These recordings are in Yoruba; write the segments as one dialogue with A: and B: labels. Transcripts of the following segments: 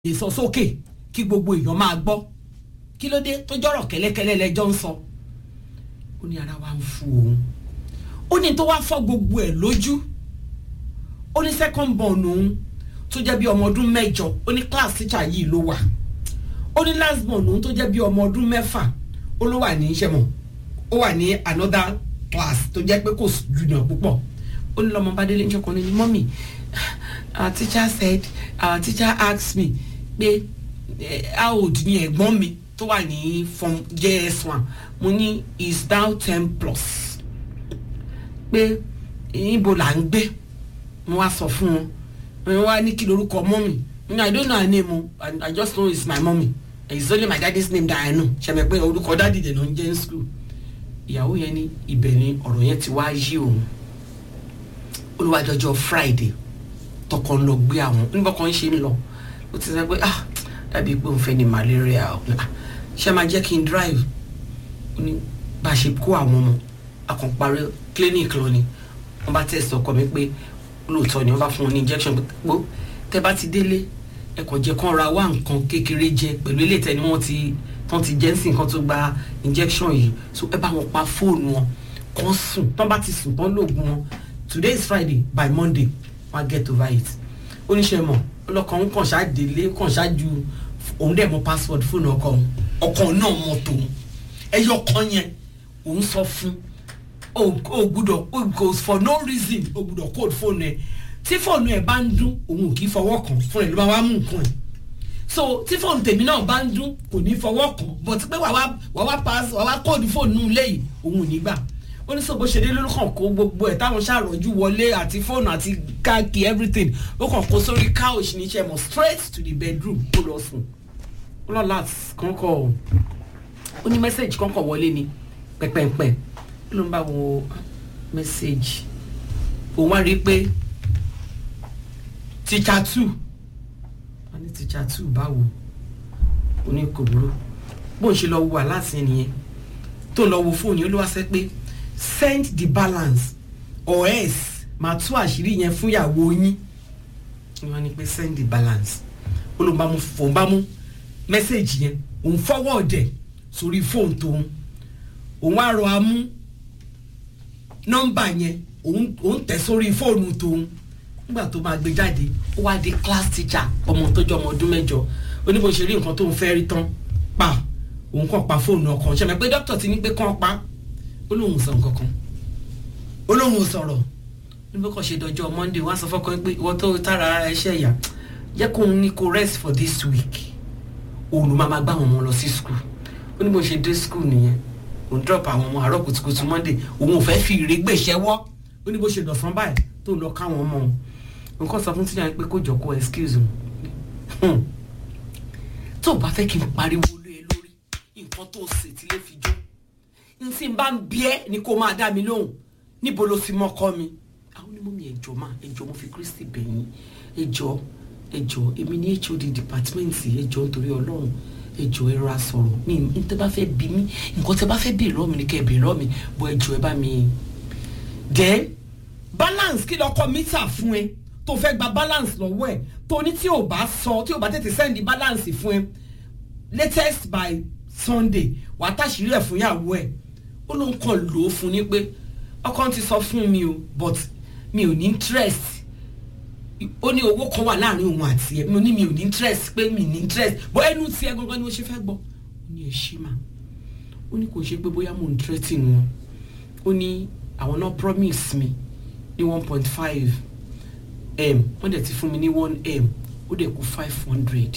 A: lè sọ sókè kí gbogbo èèyàn máa gbọ́ kí ló dé tó jọ̀rọ̀ kẹ́lẹ́kẹ́lẹ́ lẹ́jọ́ ń sọ ó ní ara wa ń fu òun ó ní tó wá fọ́ gbogbo ẹ̀ lójú ó ní second born òun tó jẹ́ bí ọmọ ọdún mẹ́jọ ó ní class teacher yìí ló wà ó ní last born òun tó jẹ́ bí ọmọ ọdún mẹ́fà ó ló wà ní iṣẹ́ mọ̀ ó wà ní another class tó jẹ́ pé kò junior púpọ̀ ó ní lọ́mọ bá délé níjọ́ kan ní mọ́mì our teacher said our teacher asked me pé how old ni ẹ̀gbọ́n mi tó wà ní form js1 mo ní is now ten plus pé ibo là ń gbé mo wá sọ fún wọn wọn wá ní kí lorúkọ mọ́mì i don't know her name o i, I just know it's my mommy it's only my daddy's name that i know ṣẹ̀mẹ̀ pé orúkọ dádì dẹ̀ ló ń jẹ́ ní school ìyàwó yẹn ní ibẹ̀ ni ọ̀rọ̀ yẹn ti wá yí òun olùwàjọjọ friday tọkọ ń lọ gbé àwọn nígbà kan ṣe ń lọ ó ti sọ pé ah dàbí pé òun fẹ́ ní malaria o ṣé máa jẹ́ kí n drive ó ní bá a ṣe kó àwọn ọmọ akànparí clinic lọ ni wọ́n bá tẹ̀sí ọkọ mi pé lóòótọ́ ni wọ́n bá fún wọn ní injection pé pé tẹ́ bá ti délé ẹ kàn jẹ́ kán ra wá nǹkan kékeré jẹ pẹ̀lú ilé ìtẹ́ni wọ́n ti tán ti jẹ́ sí nǹkan tó gba injection yìí so ẹ bá wọn pa fóònù wọn kán sùn tán bá ti sùn tán lóògùn wọn today is friday by monday wọn á get over it oníṣẹ́ mọ̀ ọlọ́kàn ń kàn ṣáàdélé kàn ṣáàjú òun dẹ̀ mọ password fóònù ọkọ òun ọkọ náà mọ tòun ẹyọ kan yẹn òun sọ fún o gbúdọ̀ o for no reason o gbúdọ̀ code fóònù ẹ tí fóònù ẹ bá ń dún òun ò kì í fọwọ́ kàn fún ẹ ló bá wá mú nǹkan ẹ so tí fóònù tèmi náà bá ń dún kò ní fọwọ́ kàn but pé wàá wá wá pass wàá wá code fóònù lẹ́yìn òun ò ní gbà ó ní sọ bó ṣe dé lórúkàn kó gbogbo ẹ̀ táwọn ṣàròjú wọlé àti fóònù àti káàkiri everything ó kàn kó sórí couch ní iṣẹ́ mọ̀ straight to the bedroom ó lọ sùn ó lọ láti kọ́kọ́ ó ní mẹ́sẹ̀gì kọ́kọ́ wọlé ni pẹ́pẹ́pẹ́ ó ló ń bá wo mẹ́sẹ̀gì òun wá rí i pé teacher two wọ́n ní teacher two báwo ó ní kò burú bóun ṣe lọ wo aláàsì nìyẹn tó lọ wo fóònù ó ló wá sẹ́ pé send the balance or else màá tú àṣírí yẹn fún ìyàwó yín ni wọ́n ní pé send the balance ó ló ń bá mú fòun bá mú mẹ́sẹ̀gì yẹn òun forward ẹ̀ sórí fóònù tóun òun á rọ amú nọ́mbà yẹn òun tẹ̀ sórí fóònù tóun nígbà tó máa gbé jáde ó wá di class teacher ọmọ tó jọ ọmọ ọdún mẹ́jọ oníbo ṣe rí nǹkan tóun fẹ́ rí tán pa òun kàn pa fóònù ọkàn ṣe mọ̀ pé dókítà ti ní pé kàn pa ó lóun sọ nǹkan kan ó lóun sọ̀rọ̀ níbi kan ṣe dọjọ́ monday wọ́n á sọ fọ́kàn pé ìwọ tó tára ara ẹṣẹ́ ìyá jẹ́ kóun ní kó rest for this week òun ló máa máa gbá àwọn ọmọ lọ sí school ó ní bó ṣe dé school nìyẹn òun drop àwọn ọmọ àárọ̀ kùtùkùtù monday òun ò fẹ́ fi ìrégbè ṣẹ́wọ́ ó ní bó ṣe dọ̀sán báyìí tó lọ káwọn ọmọ òun nǹkan sọ fún tíjà pé kó jọ kó excuse òun tó o bá fẹ́ kí n pariwo lé e lórí nǹkan tó o sì ti lè fi jó n tí n bá ń bí ẹ ni kó máa dá mi lóhùn níbo ló fi mọ́kọ́ mi àwọn onímọ̀ mi ẹ̀jọ̀ máa ẹ̀jọ̀ mo fi Kristi bẹ̀yìn ẹ̀jọ̀ ẹ̀jọ̀ èmi ní HOD department ẹ̀jọ̀ nítorí Ọlọ́run ẹ̀jọ̀ ẹ ra sọ̀rọ̀ mi n tẹ́ bá fẹ́ bí mi nǹkan tẹ́ bá fẹ́ béèrè lọ́ọ̀ mi ni kẹ́ ẹ béèrè lọ́ọ̀ mi bọ́ ẹ̀jọ̀ ẹ bá mi. then balance kí lọkọ mítà fún ẹ tó fẹ́ gba balance lọ́wọ́ ẹ̀ tó ní tí ò bá sọ tí ò bá tètè send balance fún ẹ latest by Sunday wàá tàṣírí ẹ̀ fún ìyàwó ẹ̀ ó ló ń kàn lò ó fún ni pé ọkọ ti sọ fún mi o but mi ò ní interest ó ní owó kan wà láàrin òun àti ẹ mo ní mi ò ní interest pé mi ní interest bó ẹnu tí ẹ gangan ni mo ṣe fẹ́ gbọ́ ó ní ẹ ṣí mà ó ní kò ṣe pé bóyá mo ń threaten wọn ó ní àwọn náà promise mi ní one point five m wọ́n dẹ̀ ti fún mi ní one m ó dẹ̀ kú five hundred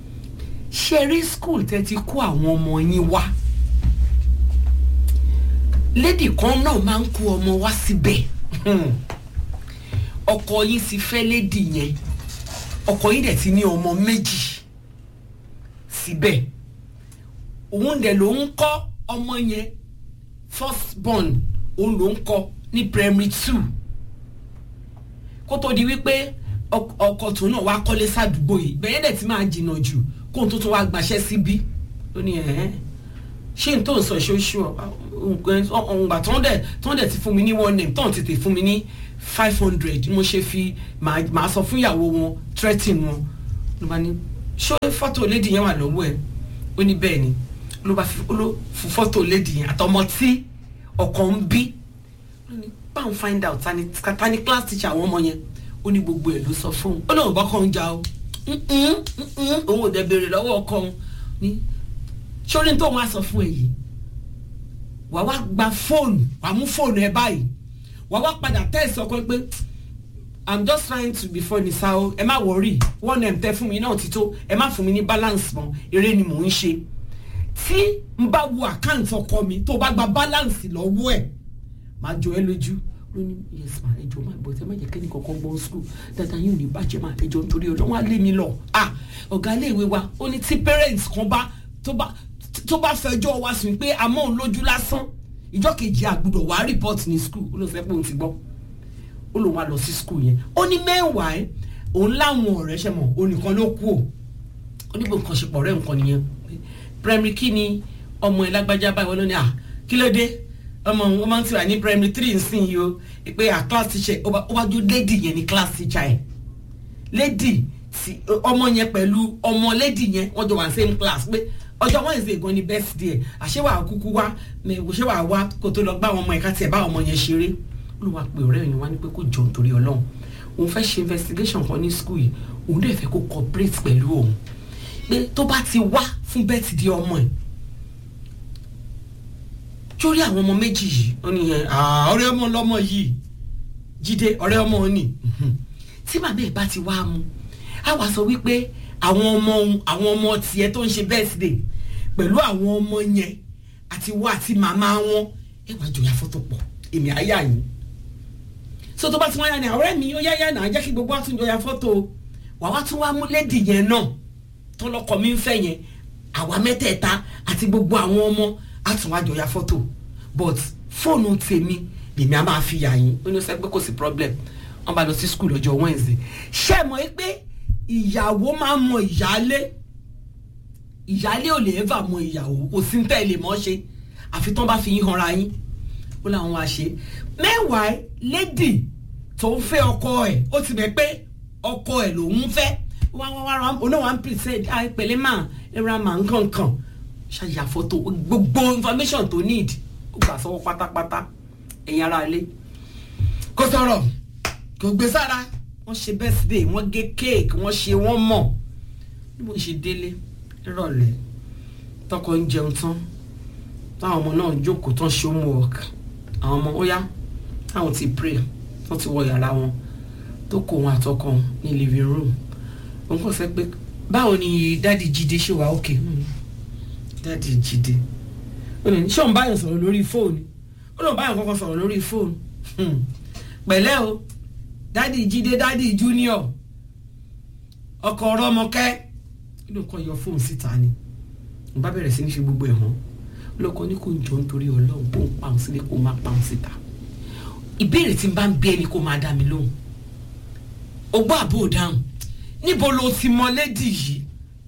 A: ṣe rí school tẹ́ ti kó àwọn ọmọ yín wá lady kan náà máa ń kó ọmọ wá síbẹ̀ ọkọ yín ti fẹ́ lady yẹn ọkọ yín dẹ̀ ti ní ọmọ méjì síbẹ̀ òun dẹ̀ ló ń kọ́ ọmọ yẹn first born òun ló ń kọ́ ní primary two kó tó di wípé ọkọ tó náà wá kọ́lé sádùúgbò yìí bẹ́ẹ̀ dẹ̀ ti máa jìnnà jù kó tó tó wá gbaṣẹ́ síbí ó ní ẹ̀hẹ́n ṣé n tó ń sọ ìṣoṣù ọ̀gbà tó ń dẹ̀ tó ń dẹ̀ ti fún mi ní one name tó ń tètè fún mi ní five hundred mo ṣe fi màá sọ fún ìyàwó wọn threatening wọn ló bá ní ṣó fọ́tò lady yẹn wà lọ́wọ́ ẹ̀ ó ní bẹ́ẹ̀ ni ló bá fi ló fún fọ́tò lady yẹn àtọmọ tí ọkọ ń bí ó ní báwọn find out tani tani class teacher àwọn ọmọ yẹn ó ní gbogbo ẹ̀ ló sọ fún un ó lóun bá kọ́ ń jà o òun ò dẹ̀ béèrè lọ́wọ́ ọkọ òun ní sórí tó wọn á sọ fún ẹ yìí wà wá gba fóònù wà mú fóònù ẹ báyìí wà wá padà tẹ́sí ọkọ pé i'm just trying to be funny sa o ẹ má wọrí one m tẹ fún mi náà ti tó ẹ má fún mi ní balance mọ́ eré ni mò ń ṣe tí n bá wo àkáǹtì ọkọ mi tó bá gba balance lọ́wọ́ ẹ̀ máa jọ ẹ lójú ló ní yes ma ẹjọ máa bọ̀ ẹ má jẹ́ kẹ́ni kankan gbọ́n school dáadáa yóò ní bàjẹ́ máa ẹjọ nítorí ọlọ́wọ́n á lé mi lọ ah ọ̀gá iléèwé wa ó ní tí parents kan bá tó bá tó bá fẹjọ́ wa sùn pé àmọ́ òun lójú lásán ìjọ kejì àgbùdọ̀ wàá report ní school ó lọ fẹ́ pé òun ti gbọ́ ó lòun wá lọ sí school yẹn ó ní mẹ́wàá ẹ̀ òun láwọn ọ̀rẹ́ ṣe mọ̀ òun nìkan ló kú ò ó ní bó nǹkan ṣe pọ̀ ọ̀rẹ́ nǹkan nìyẹn primary kí ni ọmọ ẹ̀ lágbájá báyìí wọ́n ló ní à kí ló dé ọmọ òun máa ń tiwa ní primary three nsìn yìí o pé à class teacher ó wájú lady yẹn ní class teacher ẹ̀ lady ọmọ yẹn pẹ̀lú ọmọ lady yẹn wọ́n jọ wà same class pé ọjọ́ wednesday gan ni birthday ẹ̀ àṣewà kúkú wá ṣéwà wá kó tó lọ gbá àwọn ọmọ ẹ̀ka tiẹ̀ bá ọmọ yẹn ṣeré ló wá pé ọ̀rẹ́ yẹn wá ní pé kó jọ nítorí ọlọ́run òun fẹ́ ṣe investigation kan ní school yìí òun dẹ̀ fẹ́ kó cooperate pẹ̀lú òun pé tó bá ti wá fún birthday ọmọ ẹ̀ sórí àwọn ọmọ méjì yìí ó ní yẹn ọ̀rẹ́ ọmọ lọ́mọ yìí jíde ọ̀rẹ́ ọmọ òní tí bàbá ẹ̀ bá ti wá mu á wàá sọ wípé àwọn ọmọ àwọn ọmọ tiẹ̀ tó ń ṣe birthday pẹ̀lú àwọn ọmọ yẹn àti wọ́n àti màmá wọn ẹ wàá jọ ya fọ́tò pọ̀ èmi àyà yìí so tó bá ti wọ́n yá ni ọ̀rẹ́ mi ó yáyá náà jẹ́ kí gbogbo wa tún jọ ya fọ́tò wàá wá tún wá mú lédì yẹn náà tọ́lọ́kọ mi ń fẹ́ yẹn àwa mẹ́tẹ̀ẹ̀ta àti gbogbo àwọn ọmọ á tún wá jọ ya fọ́tò but fóònù tèmi lèmi á máa fi yà yín ó ní sẹ́ pé kò sí problem wọ́n bá lọ sí school ọjọ́ Wednesday ṣé ẹ mọ̀ pé ìyàwó máa ń mọ ìyáálé ìyáálé ò lè ẹ́fà mọ ìyàwó kò sí tẹ́ ẹ lè mọ́ ṣe àfi tán bá fi yín hanra yín ó láwọn wá ṣe mẹ́wàá lady tó ń fẹ́ ọkọ ẹ̀ ó ti bẹ̀ pé ọkọ ẹ̀ lòún fẹ́ wá wá wá oná wa ń pèsè àìpẹ̀lẹ́ mà ẹ̀rọ àmà nkankan ṣàyà fọ́tò gbogbo information tó need ó gbà sọ́wọ́ pátápátá ẹ̀yin ara ilé kò sọ̀rọ̀ kò gbé sára wọ́n ṣe birthday wọ́n gé cake wọ́n ṣe wọ́n mọ̀ bí mo ṣe délé rọ̀lẹ́ tọkọ ń jẹun tán táwọn ọmọ náà jókòó tán ṣe homework àwọn ọmọ ó yá táwọn ti pray wọ́n ti wọ yàrá wọn tó kó wọn àtọkọ ní living room òun kò sẹ́ pé báwo ni dáàdi jíde ṣe wà òkè dáàdi jíde ó ní ṣé òun báyọ̀ sọ̀rọ̀ lórí fóònù ó lóun báyọ̀ kọ́kọ́ sọ̀rọ̀ lórí fóònù pẹ̀lẹ́ o dádì jíde dádì junior ọkọ ọrọmọkẹ inú kan yọ fóònù síta ni mo bá bẹ̀rẹ̀ sí ní fi gbogbo ẹ̀ hàn lọ́kọ ní kò ń jọ nítorí ọlọ́run kó ń pa òun sílé kó má pa òun síta ìbéèrè tí n bá ń bí ẹni kó máa dá mi lóhùn o gbọ́ àbò dáhùn níbo lo ti mọ lédì yìí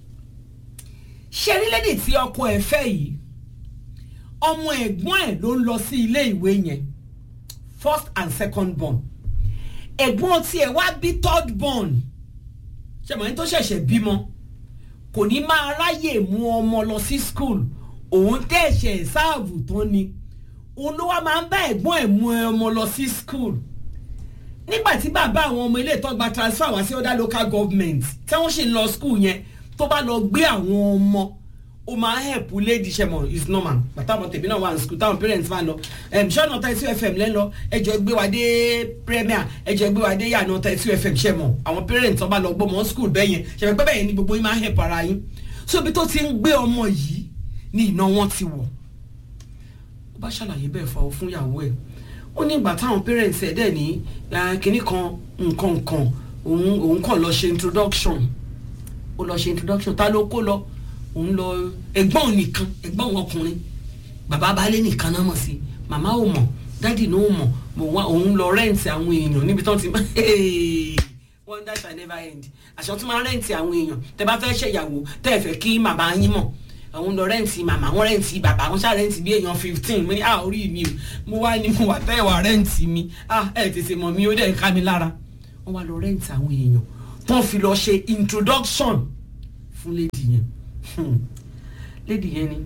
A: ṣe rí lédì tí ọkọ ẹ̀ fẹ́ yìí ọmọ ẹ̀gbọ́n ẹ̀ ló ń lọ sí ilé ìwé yẹn first and second born ẹ̀gbọ́n tiẹ̀ wá bí third born ṣẹ̀mọ̀ ní tó ṣẹ̀ṣẹ̀ bímọ kò ní máa ráyè mú ọmọ lọ sí school òun tẹ̀sẹ̀ sáàbù tán ni òun ló wá máa ń bá ẹ̀gbọ́n ẹ̀ mú ọmọ lọ sí school nígbà tí bàbá àwọn ọmọ ilé ìtọ́gba transfer wá sí other local government tí wọ́n ṣì ń lọ school yẹn tó bá lọ gbé àwọn ọmọ ó máa help lady ṣẹmọ is normal bàtà àwọn tèmi náà wà ní school táwọn parents máa lọ ṣọ́nà thirty two fm lẹ́nu ẹjọ́ gbé wa dé premier ẹjọ́ gbé wa dé yànà thirty two fm ṣẹmọ àwọn parents ọba lọ gbọ́ mọ́ school bẹ́ẹ̀ yẹn ṣẹmọ pé bẹ́ẹ̀ yẹn ni gbogbo yín máa help ara yín so ibi tó ti ń gbé ọmọ yìí ni iná wọn ti wọ̀ ó bá ṣàlàyé bẹ́ẹ̀ fọ fún ìyàwó ẹ̀ ó ní ìgbà táwọn parents ẹ̀ dẹ̀ ní kinní kan nǹkan nǹkan òun òun kàn lọ ṣe introduction ó lọ ṣe introduction ta ló kó lọ òun lọ ẹ̀gbọ́n nìkan ẹ̀gbọ́n ọkùnrin bàbá baálé nìkan náà mọ̀ sí màmá ò mọ̀ dádì náà ò mọ̀ mo wá òun lọ rẹ́ǹtì àwọn èèyàn níbi tán ti máa wonder shall never end àṣọ tó máa rẹ́ǹtì àwọn èèyàn tẹ bá fẹ́ ṣèyàwó tẹ́ ẹ fẹ́ kí màmá yín mọ̀ àwọn lọ rẹ́ǹtì màmá wọn rẹ́ǹtì bàbá wọn ṣáà rẹ́ǹtì bí èèyàn fifteen mo ní à orí mi o mo wá ní mo wà tẹ́ ẹ wà rẹ́ǹtì mi à ẹ tètè mọ̀ mi ó dẹ̀ ká mi lára wọ́n wá lọ rẹ́ǹtì àwọn èèyàn tán fi lọ ṣe introduction fún lady yẹn Hmm. lady yẹn ni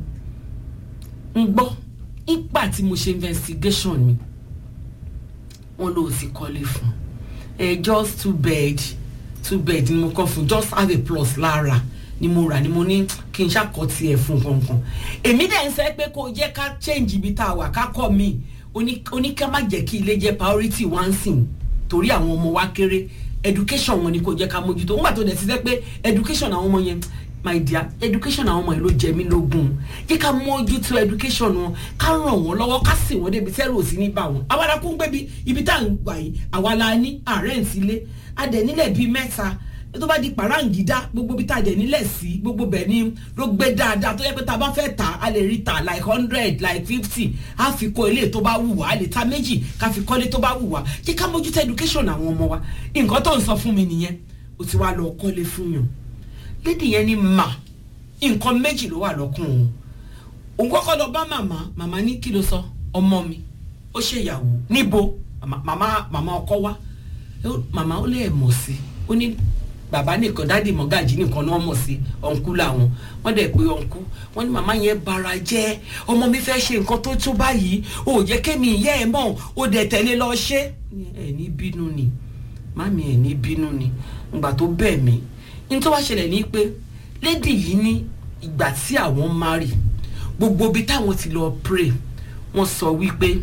A: ń gbọ́ nígbà tí mo ṣe investigation mi wọ́n ló ti kọ́lé fún ẹ just two bed two bed ni mo kọ́ fún just have a plus lára ni mo rà ni mo ní kí n ṣàkọtì ẹ̀ fún kankan èmi dẹ̀ ń sẹ́ pé kó jẹ́ ká change ibi tá a wà ká kọ́ mi oní ká má jẹ́ kí ilé jẹ́ priority one thing torí àwọn ọmọ wa kéré education wọn ni kò jẹ́ ká mójútó nígbà tó dẹ̀ ti sẹ́ pé education àwọn ọmọ yẹn my dear education àwọn ọmọ yìí ló jẹ mí lógún jẹ́ ká mójútó education wọn ká ràn wọ́n lọ́wọ́ ká sì wọ́n débi tẹ́rù òsì ní bá wọn àwa la kún gbébi ibi tá à ń gbà yìí àwa la ní àárẹ̀ ń sílé adẹ̀ nílẹ̀ bíi mẹ́ta tó bá di pàráǹgídá gbogbo bí tá a dẹ̀ nílẹ̀ sí gbogbo bẹ̀ ni ló gbé dáadáa tó yẹ pé tá a bá fẹ́ tà á lè rí tà like hundred like fifty á fi kọ́ ilé tó bá wù wá á lè ta méjì ká fi kọ́lé tó bá wù wá jẹ́ ká mójútó education àwọn ọmọ wa nǹkan tó ń sọ fún mi nìyẹn o ti wá lọ kọ́lé fún yàn lédi yẹn ni mà nǹkan méjì ló wà lọ́kùn òun òun kọ́kọ́ lọ bá màmá màmá ní kí ló sọ ọmọ mi ó ṣèyàwó níbo màmá màmá ọkọ wá màmá ó lè mọ̀ sí ó ní bàbá nìkan dáàdì mọ́gàjì nìkan náà mọ̀ sí ọ̀nkú làwọn wọ́n dẹ̀ pé ọ̀nkú wọ́n ní màmá yẹn bara jẹ́ ọmọ mi fẹ́ ṣe nǹkan tó tó báyìí ò jẹ́ kémi ìyá ẹ̀ mọ̀ ó dẹ̀ tẹ̀lé lọ ṣe ẹ̀ ní bínú ni mami ẹ̀ ní bínú ni ìgbà tó bẹ̀ mí ní tó wá ṣẹlẹ̀ ní pé lédì yìí ní ìgbà tí àwọn marry gbogbo ibi táwọn ti lọ pray wọ́n sọ wípé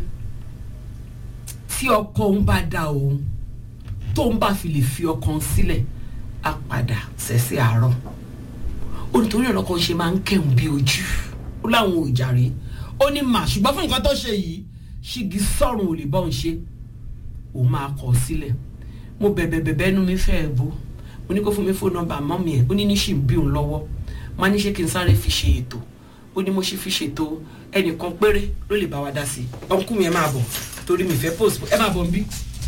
A: tí ọkọ òun bá dá òun tóun bá fi lè fi ọkàn sílẹ̀ á padà sẹ́sẹ́ àárọ̀ olùtorí ọ̀rọ̀ kan ṣe máa ń kẹ́hùn bí ojú ó láwọn ò jàre ó ní mà ṣùgbọ́n fún nǹkan tó ṣe yìí ṣígi sọ̀rùn ò lè bọ́ ń ṣe òun máa kọ̀ sílẹ̀ mo bẹ̀bẹ̀ bẹ̀bẹ̀ nu mi fẹ́ bó mo ní kó fún mi fóònù nọ́mbà mọ́mì ẹ̀ ó ní ní ṣì ń bí òun lọ́wọ́ má ní ṣé kí n sáré fi ṣe ètò ó ní mo ṣe fi ṣètò ẹnìkan péré ló lè bá wa dá sí i ọkùnrin mi ẹ máa bọ̀ torí mi fẹ́ post ẹ máa bọ̀ nbí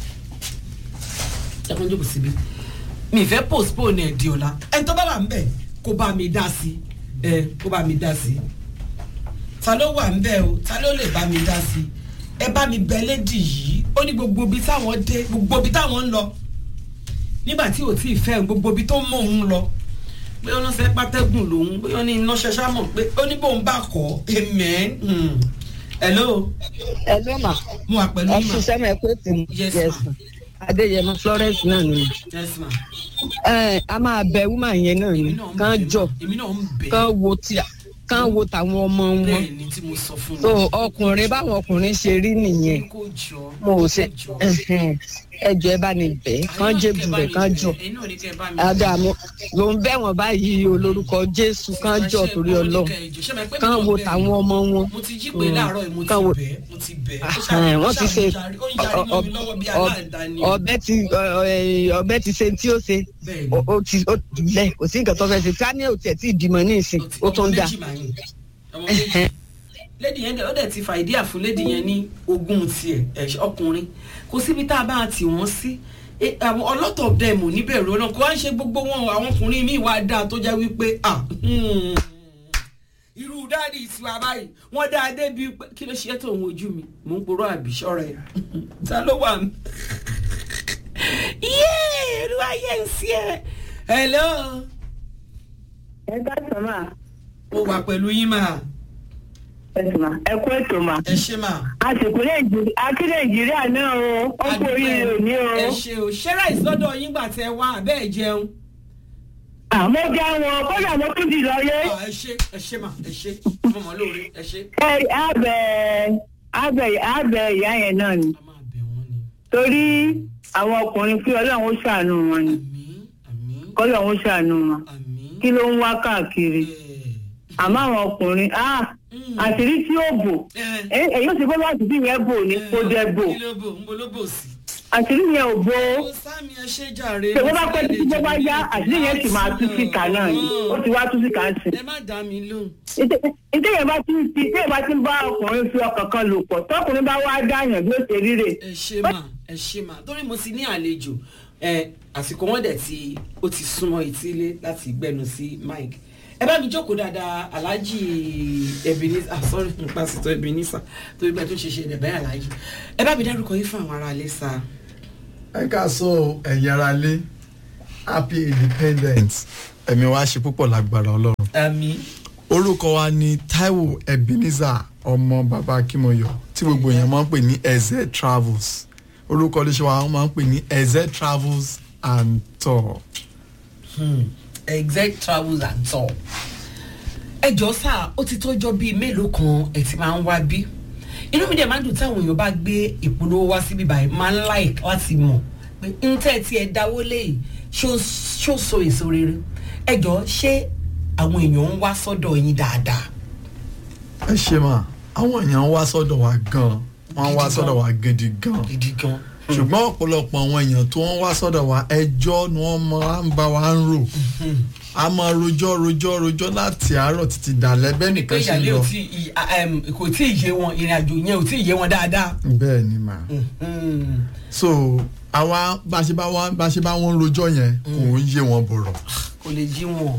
A: ẹ kàn jókòó síbí mi fẹ́ postpone ẹ̀ di ọ̀la ẹni tó bá wà ń bẹ̀ kó bá mi dá sí ẹ kó bá mi dá sí ta ló wà ń bẹ̀ o ta ló lè bá mi dá sí ẹ bá mi bẹ lédi yìí ó ní gbogbo ibi táwọn dé gbogbo ibi táwọn ń lọ nígbà tí ò tí ì fẹ́ gbogbo ibi tó mọ òun lọ pé ó lọ́sẹ̀ pátẹ́gùn lòun pé ó ní iná ṣẹṣá mọ̀ pé ó ní bóun bá kọ́ amen. Hmm. hello.
B: hello ma.
A: mo wà pẹ̀lú
B: ẹ
A: yín ma.
B: ṣiṣẹ́ mi ẹ pé tèmi.
A: Yes, ma.
B: adéyẹmọ florence náà ni.
A: yes ma.
B: ẹ a máa bẹ woman yẹn náà
A: èmi
B: ni
A: náà ń
B: kán
A: bẹ̀
B: jọ
A: ma. èmi náà ń bẹ̀
B: kán wo tí kán wo tàwọn ọmọ wọn.
A: bẹ́ẹ̀ ni tí mo sọ fún
B: so
A: wọn.
B: ọkùnrin báwọn ọkùnrin ṣe rí nìyẹn
A: kó jọ
B: mo ò ṣe
A: kó jọ.
B: ẹhẹn, ẹjọ ẹ bá ní bẹ kán jébù bẹ kán jọ
A: ẹ̀yin náà ní kẹ́ ẹ bá mi
B: adamu ló ń bẹ wọn báyìí olórúkọ jésù kán jọ torí Ọlọ́run kán wo tàwọn ọmọ wọn.
A: mo ti jí pé láàárọ̀ yìí mo ti
B: Kán wo-
A: bẹ̀ mo ti bẹ̀ ó
B: Ẹhẹn, wọ́n ti ṣe
A: ṣàmùjárí- ó ń yarí mọ́ mi lọ́wọ́ bí
B: ọ-
A: aláǹda ni
B: ọbẹ̀ ti ọ- ẹ, ọbẹ̀ ti ṣe tí ó ṣe
A: bẹ́ẹ̀ ni
B: ó ó ti ó ti lẹ̀ kò sí nǹkan tó fẹ́ ṣe ká ní òtí ẹ̀ tí ìdìmọ̀ ní ìsìn
A: ó ti-
B: ó tún
A: ọmọ
B: dà
A: méjì mà ní. ọmọ méjì lady yẹn dẹ̀ ó dẹ̀ ti fa ìdí àfún lady yẹn ní ogún tiẹ̀ ẹ̀ ọkùnrin kò síbi tá a bá tì wọ́n sí Eh, àwọn ọlọ́tọ̀ dẹ̀ mò níbẹ̀rù ọlọ́run kó wá ń ṣe gbogbo wọn àwọn ọkùnrin míì wá dáa tó jẹ́ wípé ah hmm, irú dáàdi ìtura báyìí wọ́n dáa débi pé kí ló ṣe é tó òun ojú mi mò ń porọ́ àbí ṣọ́ra ẹ̀ ta ló wà mí. yéé olúwa yẹn ń sí ẹ hello
C: ẹ káàtó mà
A: mo wà pẹ̀lú yín mà
C: ẹ sì mà ẹ kú ètò mà
A: ẹ ṣe mà.
C: àsìkò nàìjíríà akí nàìjíríà náà o ó kú oríire òní o
A: ẹ ṣe o ṣé ráìsì lọ́dọ̀ yín gbà tẹ wá abẹ́ ẹ̀ jẹun.
C: àmọ́ já wọn kódà mo tún ti lọ yé
A: Ah, ẹ ṣe ẹ ṣe mà ẹ ṣe mo mọ̀ lóore ẹ ṣe.
C: ẹ àbẹ àbẹ àbẹ ìyá yẹn náà ni
A: a máa bẹ̀ wọ́n ni.
C: torí àwọn ọkùnrin kí ọlọ́run ó ṣàánú wọn ni
A: àmín àmín
C: kọ́lọ́run ó ṣàánú wọn
A: àmín.
C: kí ló ń wá káàkiri
A: ẹ
C: àmọ́ àwọn ọkùnrin ah
A: Mm.
C: àṣírí tí ó bò
A: ẹ
C: ẹ èyí ó ti bọ́ láti bí yẹn bò ní kó jẹ bò
A: kí ló bò ń bo ló bò sí.
C: àṣírí yẹn ò bò ó.
A: ó sáàmì ẹ ṣe jàre.
C: ṣé wọ́n bá pẹ́ títí tó bá yá àṣírí yẹn sì máa tú síta náà ni ó ti wá tú síta sí.
A: ẹ má dá mi lóhùn.
C: ìdí yẹn bá ti ti ìdí yẹn bá ti ń bá ọkùnrin fi ọkàn kan lò pọ̀ tọkùnrin bá wá dáyàn bí ó ṣe ríre.
A: ẹ ṣe mà ẹ ṣe mà torí mo ti ní àlejò ẹ àsìkò wọn dẹ̀ ti ó ti súnmọ́ etílé láti gbẹnu sí mike ẹ bá mi jókòó dáadáa alhaji ebenezer ah sorry nípa sítọ ebenezer torí bẹ́ẹ̀ tó ṣe ṣe ẹ̀dẹ̀ bẹ́ẹ̀ alhaji ẹ bá mi dárúkọ yín fún àwọn ará ilé sá
D: ẹ ká sọ ẹ̀yin ara lé happy independence ẹ̀mí wa ṣe púpọ̀ lágbára ọlọ́run
A: àmì
D: orúkọ wa ni taiwo ebenezer ọmọ bàbá akimoyo tí gbogbo èèyàn máa ń pè ní eze travels orúkọ iléeṣẹ́ wa wọ́n máa ń pè ní eze travels and tour
A: exact travels and tour. ẹ jọ sáà ó ti tọ́jọ́ bíi mélòó kan ẹ ti máa ń wá bí inú mi dẹ̀ máa ń dùn táwọn èèyàn bá gbé ìpolówó wá síbí báyìí máa ń like láti mọ̀ pé ń tẹ́ tí ẹ dáwó léyìí ṣó ṣó so èso rere ẹ jọ ṣé àwọn èèyàn ń wá sọ́dọ̀ yín dáadáa.
D: ẹ ṣe mà àwọn èèyàn wá sọ́dọ̀ wa gan wọ́n wá
A: Gidi
D: sọ́dọ̀
A: gan.
D: wa gidi gan
A: gidi gan.
D: ṣùgbọ́n ọ̀pọ̀lọpọ̀ àwọn èèyàn tó ń wá sọ́dọ̀ wa ẹjọ́ ni wọ́n máa ń bá wa ń rò a máa rojọ́ rojọ́ rojọ́ láti àárọ̀ títí dàlẹ́ bẹ́ẹ̀
A: pé
D: nìkan ṣe
A: ìyàlẹ́
D: lọ
A: ò tí ì um, kò tí ì yé wọn ìrìn àjò yẹn ò tí ì yé wọn dáadáa.
D: bẹ́ẹ̀ ni mà
A: Mhm.
D: so àwa bá a ṣe bá wọn bá a ṣe bá wọn rojọ́ yẹn kò ń yé wọn bọ̀rọ̀
A: kò lè jí wọn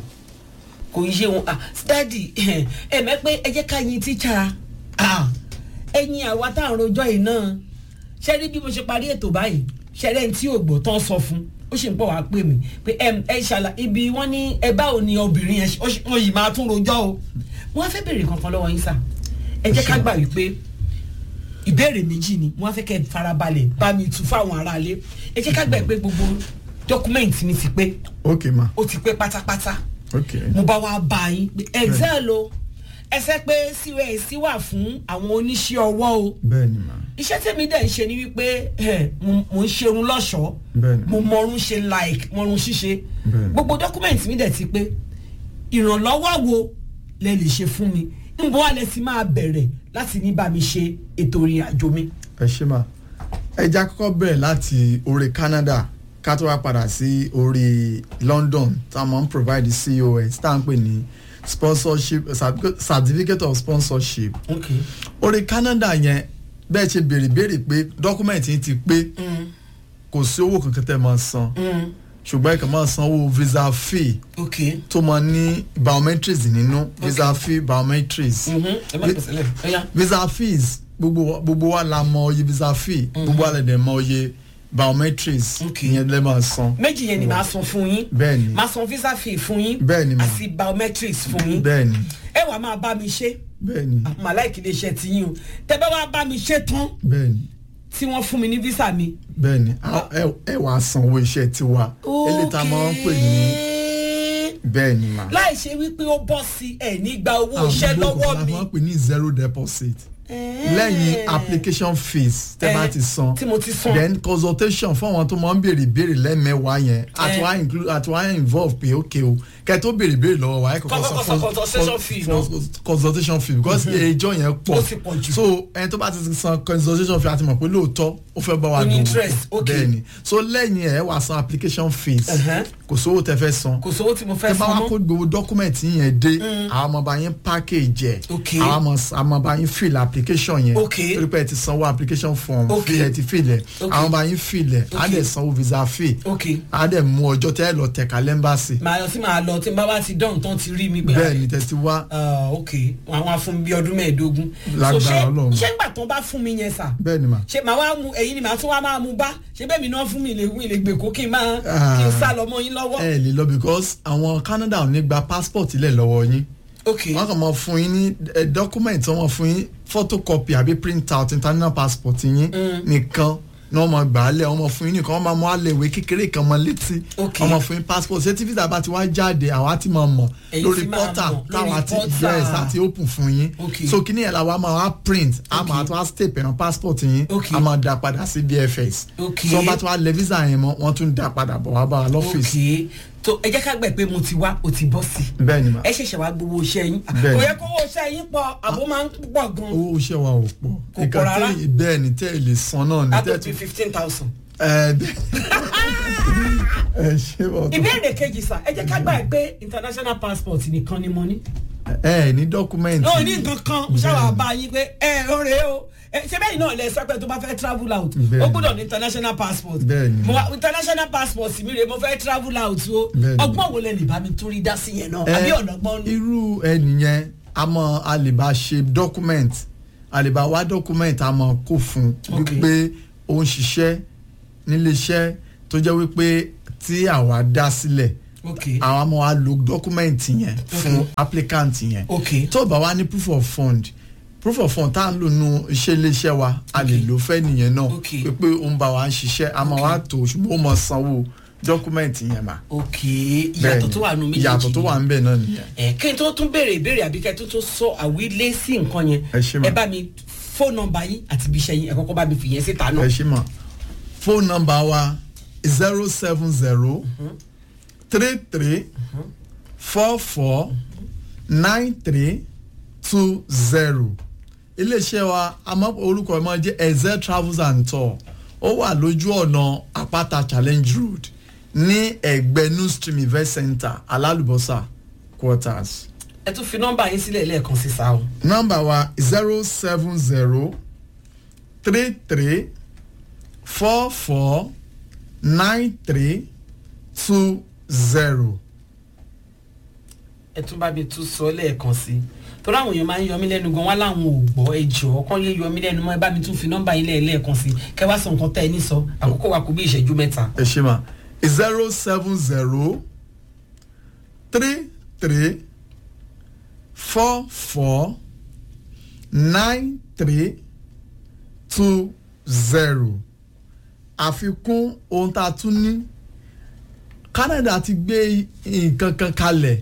A: kò ń yé wọn ah dadi ẹ mẹ pé ẹ jẹ́ ká yin tíṣà ah ẹyin àwa tá à ń rojọ́ yìí náà ṣe rí bí mo ṣe parí ètò báyìí ṣe rẹ́ ní tí ò gbọ́ tán sọ fún ó sì ń pọ̀ wá pè mí pé ẹ ẹ ṣàlà ibi wọ́n ní ẹ báwo ni obìnrin yẹn ṣe- ó sì- wọ́n yìí máa tún rojọ́ o wọ́n á fẹ́ béèrè kankan lọ́wọ́ yín sà ẹ jẹ́ ká gbà wípé ìbéèrè méjì ni wọ́n á fẹ́ kẹ́ ẹ farabalẹ̀ bá mi tu fáwọn aráalé ẹ jẹ́ ká gbà pé gbogbo dọ́kúmẹ̀ntì mi ti pé
D: ok ma
A: ó ti pé pátápátá
D: ok
A: mo bá wa bá yín pé excel o ẹsẹ pé cos wà fún àwọn oníṣẹ́ ọwọ́ o
D: bẹ́ẹ̀ ni ma
A: iṣẹ́ tèmi dẹ̀ ń ṣe ni wípé eh, mo mo ń ṣerun lọ́ṣọ̀ọ́
D: Bẹ́ẹ̀ni.
A: mo mọrun ṣe like mọrun ṣíṣe
D: Bẹ́ẹ̀ni.
A: gbogbo dọ́kúmẹ̀ntì mi dẹ̀ ti pé ìrànlọ́wọ́ wo lẹ lè ṣe fún mi níbo wà lẹ ti máa bẹ̀rẹ̀ láti ní bá mi ṣe ètò ìrìn àjò mi.
D: ẹ ṣe ma ẹja kọ́kọ́ bẹ̀rẹ̀ láti orí Canada ká tó wá padà sí orí London tá a máa ń provide COS tá à ń pè ní sponsorship certificate- certificate of sponsorship
A: okay.
D: orí Canada yẹn bẹ́ẹ̀ ṣe béèrè béèrè pé dọ́kúmẹ̀ntì yín ti pé
A: Mm,
D: kò sí owó kankan tẹ́ máa san
A: mm,
D: ṣùgbọ́n ẹ kàn máa sanwó visa fee
A: okay.
D: tó máa ní biometrics nínú visa fee biometrics
A: Mhm, ẹ má pèsè lẹ́yìn. Ó yá.
D: visa fees gbogbo wa- gbogbo wa la mọ iye visa fee gbogbo wa lè dẹ̀ mọ iye biometrics
A: Okay.
D: ìyẹn lè máa san
A: méjì yẹn ni màá san fún yín
D: Bẹ́ẹ̀ni.
A: màá san visa fee fún yín
D: Bẹ́ẹ̀ni ma.
A: àti biometrics fún yín
D: bẹ́ẹ̀ni
A: ẹ wàá máa bá mi ṣe
D: bẹ́ẹ̀ni
A: màláìkì lè ṣe ti yín o tẹ bá wàá bá mi ṣe tán
D: bẹ́ẹ̀ni
A: tí wọ́n fún mi ní visa mi.
D: bẹ́ẹ̀ni A- ẹ- ẹ wàá sanwó iṣẹ́ tiwa eléyìí tá a máa ń pè ní bẹ́ẹ̀ni ma.
A: láì ṣe wípé ó bọ́ sí ẹ̀ nígbà owó
D: Àwọn
A: iṣẹ́
D: gbogbo
A: lọ́wọ́
D: la
A: mi.
D: máa ń pè ní zero deposit lẹ́yìn application fees tẹ́ bá
A: Eh,
D: ti san
A: tí mo ti san.
D: then consultation fún àwọn tó máa ń béèrè béèrè lẹ́mẹ̀wá yẹn àti
A: Eh.
D: wá include àti wá involve pé ok o kẹ́ tó béèrè béèrè lọ́wọ́ wa ẹ kọ́kọ́
A: Kọ́kọ́
D: san
A: san consultation fee náà.
D: consultation fee because ẹjọ́ yẹn pọ̀
A: Ó ti pọ̀ jù.
D: so ẹni tó bá ti san consultation fee àti mọ̀ pé lóòótọ́ ó fẹ́ bá wa
A: Ó ní
D: dòwò
A: interest,
D: pọ̀.
A: okay.
D: bẹ́ẹ̀ni so lẹ́yìn ẹ̀ wá san application fees
A: Uh-huh.
D: kò sówó tẹ́ fẹ́ san
A: kò sówó tí mo fẹ́
D: tẹ bá
A: san
D: wá kó
A: mọ́.
D: gbogbo dọ́kúmẹ̀ntì yẹn dé àwọn ọmọ bá yín package ẹ̀
A: Okay.
D: àwọn ọmọ ọmọ bá yín fill application yẹn
A: Okay.
D: torí pé ẹ ti sanwó application form
A: Okay.
D: fi ẹ ti fill ẹ̀
A: Okay.
D: àwọn bá yín fill ẹ̀ á
A: Okay.
D: dẹ̀ sanwó visa fee
A: ok
D: á dẹ̀ mú ọjọ́ tẹ́ ẹ lọ tẹ̀ka lẹ́mbàsì
A: màá lọ sí màá lọ tí n bá bá ti dán tán ti rí mi pé.
D: bẹ́ẹ̀ ni tẹ́ ti wá
A: Ah, ok àwọn afún mi bíi ọdún mẹ́ẹ̀ẹ́dógún.
D: Lágbára
A: So, ṣé-
D: Ọlọ́run.
A: ṣé ìgbà tó bá fún mi yẹn sà.
D: bẹ́ẹ̀ ni mà
A: ṣe màá wá mu ẹ̀yin ni màá tún wá máa mu bá ṣé bẹ́ẹ̀ mi náà fún mi lè wí lè gbèkó kí n máa
D: Ah.
A: kí n sá lọ mọ́ yín lọ́wọ́.
D: ẹ lè lọ because àwọn Canada ò ní gba passport ilẹ̀ lọ́wọ́ yín
A: ok
D: wọ́n kàn máa fún yín ní eh, document wọ́n máa fún yín photocopy àbí print out international passport yín nìkan ní wọ́n máa gbà á lẹ̀ wọ́n máa fún yín nìkan wọ́n máa mú àlẹ́ ìwé kékeré kan mọ́ létí
A: Ok.
D: wọ́n máa fún yín passport ṣé tí visa bá ti wá jáde àwa ti máa mọ̀
A: Ẹ̀yin
D: lórí
A: ti máa
D: portal
A: mọ̀, lórí
D: táwa ti
A: portal.
D: yes láti open fún yín
A: Ok.
D: so kíní ẹ̀ la wa máa wá print a
A: Ok.
D: máa tó wá stamp ẹ̀rọ passport yín
A: Ok.
D: a máa dá padà sí BFS
A: Ok.
D: so wọ́n bá ti wá lẹ̀ visa yẹn mọ́ wọ́n tún dá padà bọ̀ wá bá wa lọ́fíìsì
A: ok tó ẹ jẹ́ ká gbẹ̀ pé mo ti wá o ti bọ́ sí i.
D: bẹ́ẹ̀ ni mà
A: ẹ ṣẹ̀ṣẹ̀ wá gbowó iṣẹ́ yín.
D: Bẹ́ẹ̀ni.
A: kò yẹ kó owó iṣẹ́ yín pọ̀ àbó máa ń pọ̀ gan.
D: owó iṣẹ́ wa ò pọ̀
A: Kò
D: nǹkan
A: pọ̀ rárá.
D: tí bẹ́ẹ̀ ni tẹ́ ẹ lè san náà ni
A: a tó
D: tẹ́ ẹ
A: ti
D: tún
A: fifteen thousand.
D: ẹ bẹ́ẹ̀ ẹ ṣe bọ̀ tó
A: ìbéèrè kejì sà ẹ jẹ́ ká gbà pé international passport nìkan ni mo ní.
D: ẹ ní dọ́kúmẹ́ǹtì
A: náà ní nǹkan kan mo ṣáà wá bá yín pé ẹ ò rèé o ẹ, ṣé bẹ́ẹ̀ náà lẹ sọ pé tó bá fẹ́ travel out
D: Bẹ́ẹ̀ni.
A: ó gbọ́dọ̀ ní international passport
D: Bẹ́ẹ̀ni.
A: mo wá international passport mi rèé mo fẹ́ travel out o
D: Bẹ́ẹ̀ni.
A: ọgbọ́n wo lẹ lè bá mi tún rí dá sí yẹn náà àbí ọ̀nàgbọ́n ni.
D: irú ẹnìyẹn a mọ a lè bá ṣe dọ́kúmẹ́ǹtì a lè bá wá dọ́kúmẹ́ǹtì a mọ kó fún
A: Ok.
D: wípé ó ń ṣiṣẹ́ níléeṣẹ́ tó jẹ́ wípé tí àwa dá sílẹ̀
A: ok
D: àwọn ọmọ wa lo document yẹn fún
A: Okay.
D: applicant yẹn
A: ok
D: tó o bá wá ní proof of fund proof of fund tá à ń lò nù iṣẹ́ iléeṣẹ́ wa a lè lò fẹ́ nìyẹn náà
A: Okay.
D: pé pé ó ń bá wa ń ṣiṣẹ́ a máa wá tó ṣùgbọ́n ó máa sanwó document yẹn mà.
A: ok ìyàtọ̀ tó wà nù méjèèjì
D: ìyàtọ̀ tó wà ń bẹ̀ náà nìyẹn.
A: ẹ kí n tó tún béèrè ìbéèrè àbí kí n tó tún sọ àwílé sí nǹkan yẹn
D: Ẹ ṣé mà.
A: ẹ bá mi fóònù nọ́mbà yín àti ibi iṣẹ́ yín ẹ kọ́kọ́ bá mi fìyẹn síta náà.
D: ẹ ṣí mọ̀ phone number wa zero seven zero three three four four nine three two zero iléeṣẹ́ wa àmọ́ orúkọ ẹ̀ máa jẹ́ ezel travels and tour ó wà lójú ọ̀nà àpáta challenge road ní ẹ̀gbẹ́ new stream event center alálùbọ́sà quarters
A: ẹ tún fi nọ́mbà yín sílẹ̀ lẹ́ẹ̀kan sí sáà o.
D: nọ́mbà wa zero seven zero three three four four nine three two zero.
A: ẹ tún bá mi tún sọ lẹ́ẹ̀kan sí i torí àwọn èèyàn máa ń yọ mí lẹ́nu gan wá láwọn ò gbọ́ ẹ jọ̀ọ́ kán yé yọ mí lẹ́nu mọ́ ẹ bá mi tún fi nọ́mbà yín lẹ́ẹ̀ lẹ́ẹ̀kan sí i kẹ́ wá sọ nǹkan tẹ́ ẹ ní sọ àkókò wa kò bí ìṣẹ́jú mẹ́ta.
D: ẹ ṣe ma zero seven zero three three four four nine three two zero àfikún ohun tá a tún ní Canada ti gbé nǹkan kan kalẹ̀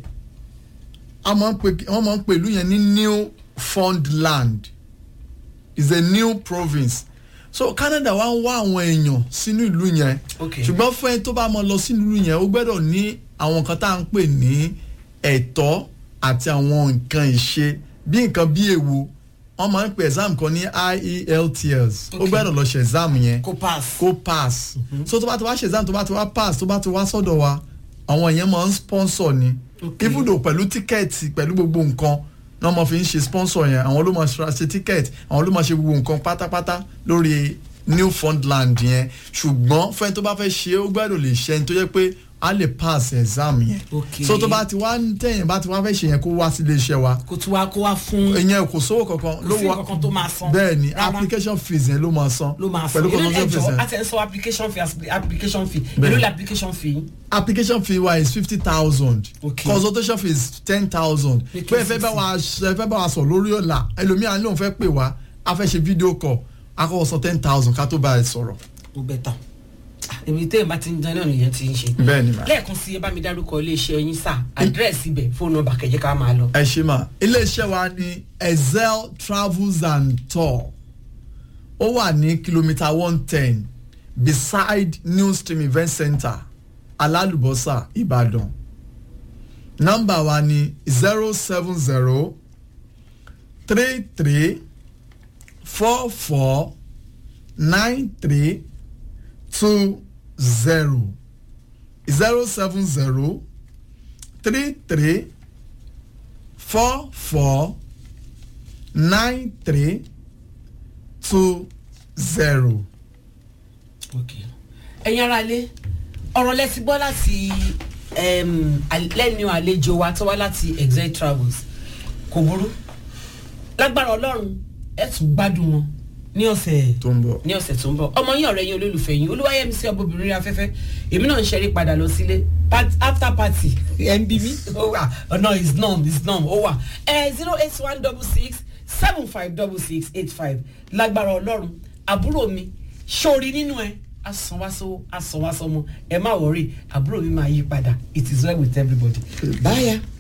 D: a máa ń pè wọ́n máa ń pè ìlú yẹn ní Newfoundland is a new province so Canada wá ń wá àwọn èèyàn sínú ìlú yẹn
A: Okay.
D: ṣùgbọ́n fún ẹni tó bá máa lọ sínú ìlú yẹn ó gbọ́dọ̀ ní àwọn nǹkan tá à ń pè ní ẹ̀tọ́ àti àwọn nǹkan ìṣe bí nǹkan bí èwo wọ́n máa ń pè exam kan ní IELTS ó
A: Okay.
D: gbọ́dọ̀ lọ ṣe exam yẹn
A: kó pass.
D: kó pass so tó bá ti wá ṣe exam tó bá ti wá pass tó bá ti wá sọ́dọ̀ wa àwọn yẹn máa ń sponsor ni
A: Okay.
D: even though pẹ̀lú tíkẹ́ẹ̀tì pẹ̀lú gbogbo nǹkan náà mo fi ń ṣe sponsor yẹn àwọn ló máa ṣe ṣe tíkẹ́ẹ̀tì àwọn ló máa ṣe gbogbo nǹkan pátápátá lórí Newfoundland yẹn ṣùgbọ́n fẹ́ni tó bá fẹ́ ṣe é ó gbọ́dọ̀ lè ṣe ẹni tó yẹ pé a lè pass exam yẹn
A: Okay.
D: so tó bá ti wá tẹ̀yìn bá ti wá fẹ́ ṣe yẹn kó wá sí ilé iṣẹ́ wa
A: kó tún wá kó wá fún
D: ìyẹn kò sówó kankan
A: kò sí nǹkan tó máa san.
D: bẹ́ẹ̀ ni
A: Rárá.
D: application fees yẹn ló máa san
A: ló máa san
D: pẹ̀lú
A: èló
D: consultation fees
A: ẹjọ́
D: yẹn
A: àti ẹ̀ ń sọ application fee as- application fee
D: Bẹ́ẹ̀.
A: èló la application fee yín.
D: application fee wa is fifty thousand
A: Okay.
D: consultation fee is ten thousand
A: Make
D: pé ẹ
A: it
D: fẹ́ bá
A: 60.
D: wa ẹ fẹ́ bá wa sọ lórí ọ̀la ẹlòmíràn lóun fẹ́ pè wá a fẹ́ ṣe fídíò call a kọ́kọ́ san ten thousand ká tó bá ẹ sọ̀rọ̀.
A: ó bẹ̀ tán èmi tẹ́ ẹ̀ bá ti ń jẹun náà nìyẹn ti ń ṣe.
D: bẹ́ẹ̀ ni mà.
A: lẹ́ẹ̀kan sí ẹ bá mi dárúkọ iléeṣẹ́ yín sá àdírẹ́sì ibẹ̀ fóònù nọ́mbà kẹ̀jẹ́ ká máa lọ.
D: ẹ ṣe mà iléeṣẹ́ wa ní Excel travels and tour ó wà ní kìlómítà one ten beside new stream event center alálùbọ́sà ìbàdàn nọ́mbà wa ní zero seven zero three three four four nine three two zero zero seven zero three three four four nine three two zero.
A: Okay. ẹ̀yin ara ilé ọ̀rọ̀ lẹ́sí gbọ́ láti em, al- lẹ́nu àlejò wa tó wá láti exile travels kò burú lágbára ọlọ́run ẹ̀ tún gbádùn wọn ní ọ̀sẹ̀
D: tó ń bọ̀.
A: ní ọ̀sẹ̀ tó ń bọ̀ ọmọ yín ọ̀rẹ́ yín olólùfẹ́ yín olúwayẹmí sí ọbọ̀bìnrin rí afẹ́fẹ́ èmi náà ń ṣeré padà lọ sílé Part- after party ẹ̀ ń bí mi ó wà ọ̀nà is norm is norm ó wà ẹ̀ zero eight one double six seven five double six eight five lágbára ọlọ́run àbúrò mi sórí nínú ẹ asanwásówó asanwásọmọ ẹ má wọrí àbúrò mi máa yí padà it is well with everybody. báyà.